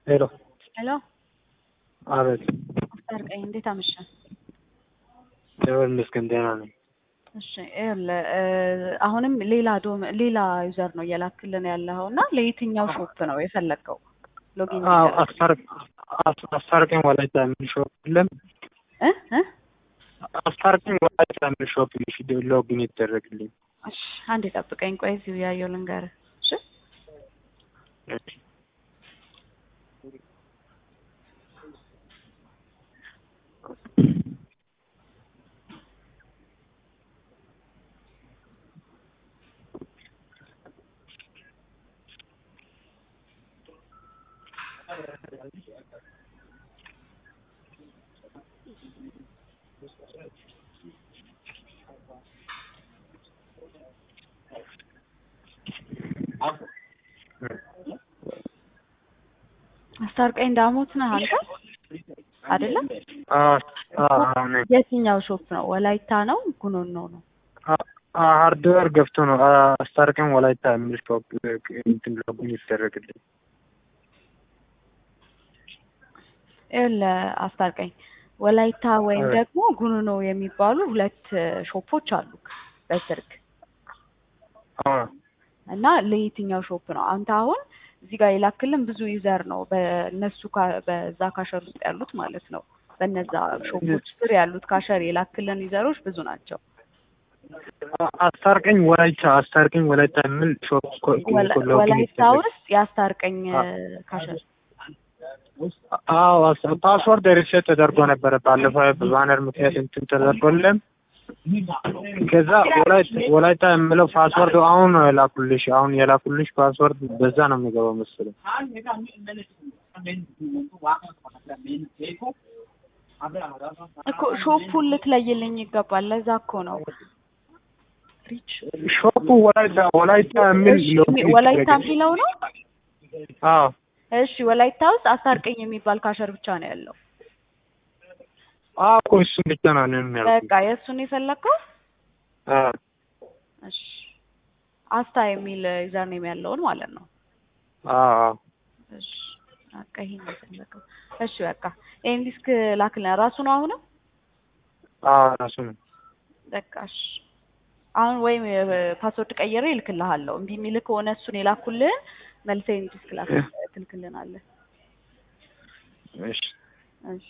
ሄሎ ሄሎ አቤት። አስታርቀኝ፣ እንዴት አመሸህ? እግዚአብሔር ይመስገን ደህና ነኝ። እሺ ይኸውልህ አሁንም ሌላ ዶም ሌላ ዩዘር ነው እየላክልን ያለኸው እና ለየትኛው ሾፕ ነው የፈለግከው? ሎጊን አዎ አስታርቅ- አስ- አስታርቀኝ ወላይታ የሚል ሾፕ የለም? እ እ አስታርቀኝ ወላይታ የሚል ሾፕ ፊድ ሎጊን ይደረግልኝ። እሺ አንዴ ጠብቀኝ፣ ቆይ እዚሁ ያየው ልንገርህ። እሺ እሺ። አስታርቀኝ ዳሞት ነህ አንተ አይደለም? አዎ አዎ አዎ ነኝ። የትኛው ሾፕ ነው? ወላይታ ነው ጉኖኖ ነው? አ- አ- ሃርድዌር ገብቶ ነው አ- አስታርቀኝ ወላይታ የሚል ሾፕ እንትን ሎጊን ይደረግልኝ። ይኸውልህ አስታርቀኝ ወላይታ ወይም አቤት። ደግሞ ጉኖኖ የሚባሉ ሁለት ሾፖች አሉ በስልክ አዎ እና ለየትኛው ሾፕ ነው አንተ አሁን እዚህ ጋር የላክልን ብዙ ዩዘር ነው በእነሱ ካ- በዛ ካሸር ውስጥ ያሉት ማለት ነው በነዛ ሾፖች ስር ያሉት ካሸር የላክልን ዩዘሮች ብዙ ናቸው አ- አስታርቀኝ ወላይታ አስታርቀኝ ወላይታ የሚል ሾፕ ኮ- ወላ- ሎጊን ወላይታ ይደረግ ውስጥ ያስታርቀኝ አ- ካሸር አዎ አስ- ፓስወርድ ሪሴት ተደርጎ ነበረ ባለፈው በባነር ምክንያት እንትን ተደርጎልን ከዛ ወላይታ ወላይታ የምለው ፓስወርድ አሁን ነው የላኩልሽ አሁን የላኩልሽ ፓስወርድ በዛ ነው የሚገባው መሰለኝ እኮ ሾፑን ልትለይልኝ ይገባል ለዛ እኮ ነው ሪች ሾፑ ወላይታ ወላይታ የሚል እሺ ሎጊን ወላይታ ይደረግልኝ። የሚለው ነው አዎ እሺ ወላይታ ውስጥ አስታርቀኝ የሚባል ካሸር ብቻ ነው ያለው አዎ እኮ እሱን ብቻ ነው እኔም ያልኩት በቃ የእሱን የፈለግከው አዎ እሺ አስታ የሚል ዩዘር ኔም ያለውን ማለት ነው አዎ አዎ እሺ በቃ ይሄን ነው የፈለገው እሺ በቃ ይሄን ዲስክ ላክልን ራሱ ነው አሁንም አዎ ራሱ ነው በቃ እሺ አሁን ወይም ፓስወርድ ቀይሬ እልክልሃለሁ እምቢ የሚልህ ከሆነ እሱን የላኩልህን መልሰህ ይሄን ዲስክ ላክ ትልክልናለህ እሺ እሺ